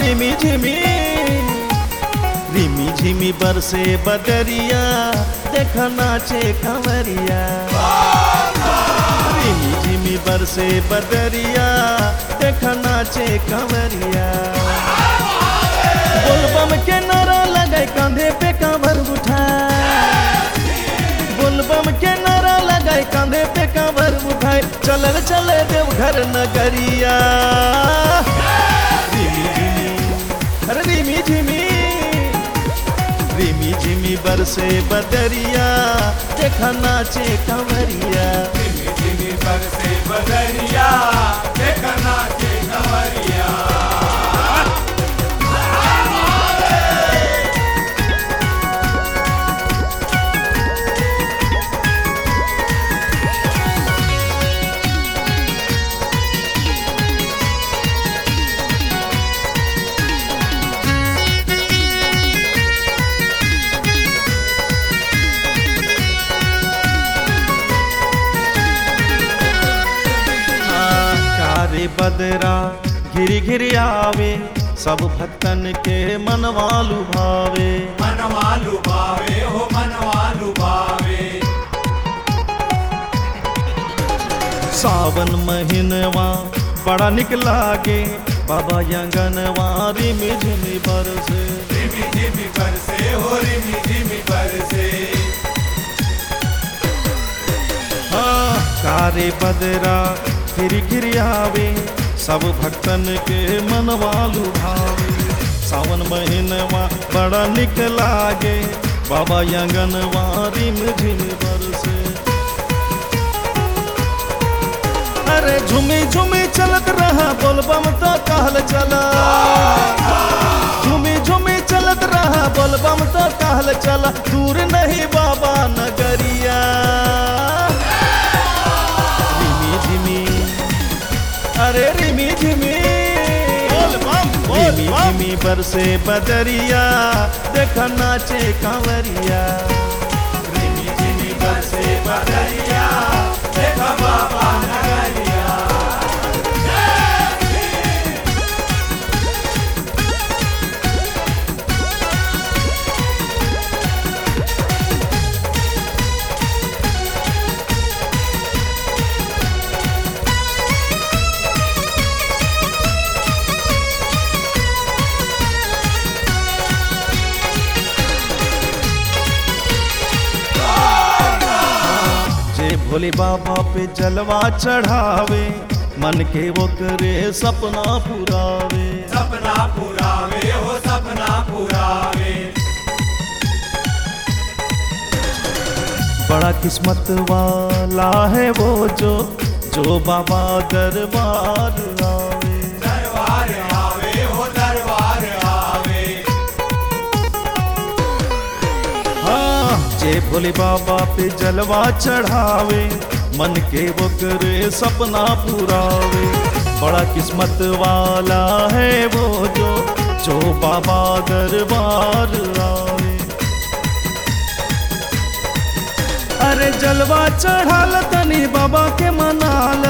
रिमी झिमी रिमी झिमी बरसे बदरिया देख नाचे कंवरिया रिमी झिमी बरसे बदरिया देख नाचे कंवरिया बोलबम के नारा लगे कंधे पे कांवर उठाए बोलबम के नारा लगाए कंधे पे कांवर उठाए चलल चले देवघर नगरिया रिमी झिमी अरे रिमी झिमी रिमी झिमी बरसे बदरिया देखा नाचे कंवरिया धीमी धीमी बरसे बदरिया देखना के कंवरिया हाँ, कारे बदरा घिरी घिरी आवे सब भक्तन के मनवालु भावे मनवालु भावे हो मनवालु भावे सावन महीनवा बड़ा निक लागे बाबा यंगनवा रिमी झिमी बरसे धीमी धीमी बरसे हो रिमी धीमी बरसे हाँ, कारे बदरा घिरी घिरी आवे सब भक्तन के मनवालु भावे सावन महीनवा बड़ा निक लागे बाबा यंगनवा रिम झिम बरसे अरे झुमी झुमी चलत रहा बोलबम तो कहल चला झुमी झुमी चलत रहा बोलबम तो कहल चला दूर नहीं बाबा नगरिया रिमी झिमी अरे रिमी झिमी रिमी झिमी बरसे बदरिया देख नाचे कांवरिया धीमी धीमी बरसे बदरिया देखा बाबा नगरिया जे भोले बाबा पे जलवा चढ़ावे मन के वो करे सपना पुरावे सपना पुरावे हो सपना पुरावे बड़ा किस्मत वाला है वो जो जो बाबा दरबार आवे दरबार आवे हो दरबार आवे हाँ जे भोले बाबा पे जलवा चढ़ावे मन के वो करे सपना पुरावे बड़ा किस्मत वाला है वो जो जो बाबा दरबार आवे अरे जलवा चढ़ाल तनी बाबा के मनाल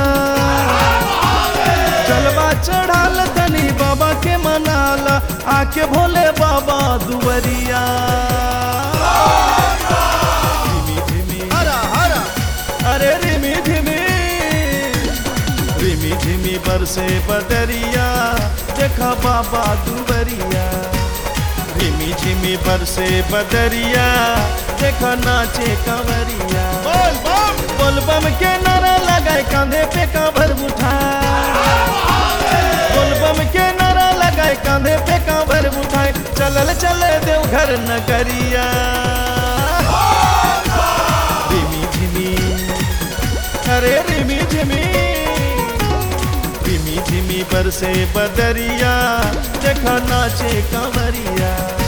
जलवा चढ़ाल तनी बाबा के मनाल आके भोले बाबा दुवरिया रिमी झिमी अरे रिमी झिमी रिमी झिमी बरसे बदरिया देखा बाबा दुवरिया रिमी झिमी बरसे बदरिया देखा नाचे कंवरिया बोल बम बोल बम के नारा लगाए कांधे पे कांवर उठाए बोल बम के नारा लगाए कांधे पे कांवर उठाए चलल चले देवघर नगरिया रिमी झिमी अरे रिमी झिमी रिमी झिमी बरसे बदरिया देखा नाचे कंवरिया